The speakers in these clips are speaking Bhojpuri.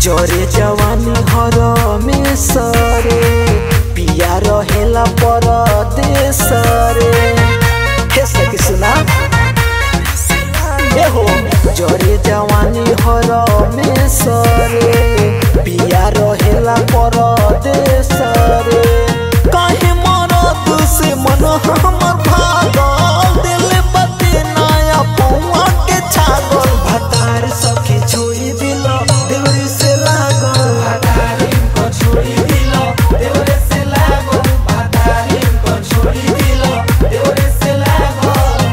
जरे जवानी हर में सरे पिया रहेला पर देसरे हे सखी सुना ए हो जरे जवानी हर में सरे पिया रहेला पर देसरे काहे मरद से मन हमर भागल दिल बते नया पौआ के छागल भतार सखी छोड़ी दिल देवरी से लागल भतारी को छोड़ी दिल देवरी से लागल भतारी को छोड़ी दिल देवरी से लागल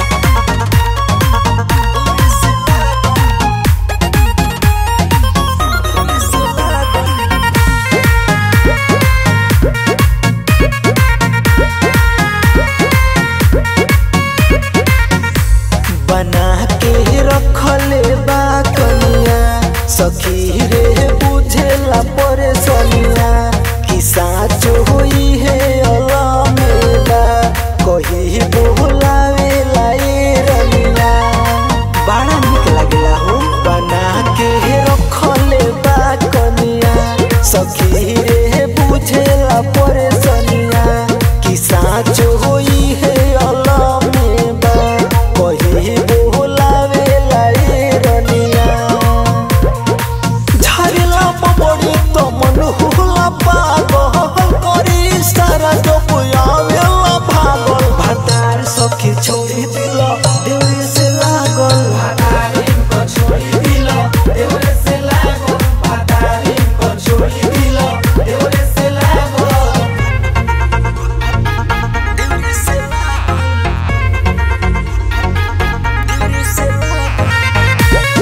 बना के रखले बा कनिया सखी रे बुझेला परेशानिया कि साच होई है अलमेला कही बोलावे लाई रनिया बड़ा निक लागेला हो बना के रखले बा कनिया सखी रे बुझेला परेशानिया कि साच होई है अलमेला कही बोलावे लाई रनिया झारेला पबड़ी तो मन हुला पागल करी सारा जो पुयावेला भागल भतार सखी छोड़ी दिल देवरी से लागल भतारी को छोड़ी दिल देवरी से लागल भतारी को छोड़ी दिल देवरी से लागल देवरी से लागल देवरी से लागल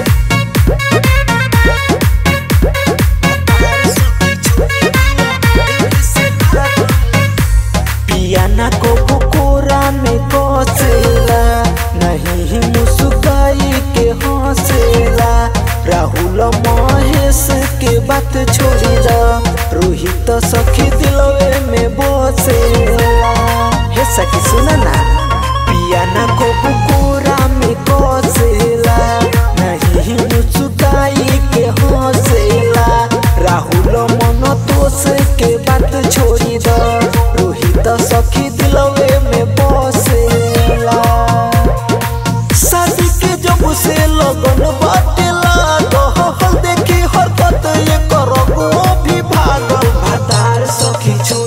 पियाना को कोरा में कोसेला नहीं मुस्काई के हंसेला राहुल महेश के बात छोड़ी दा रोहित सखी दिलवे में बसेला हे सखी सुना ना पियाना को कोरा में कोसेला नहीं मुस्काई के हंसेला राहुल मन दोष के बात छोड़ी दा रोहित सखी दिलवे में बसेला शादी के जब से लगन बाटे लागल देखी हरकत ये करो भी भागल भतार सखी छोड़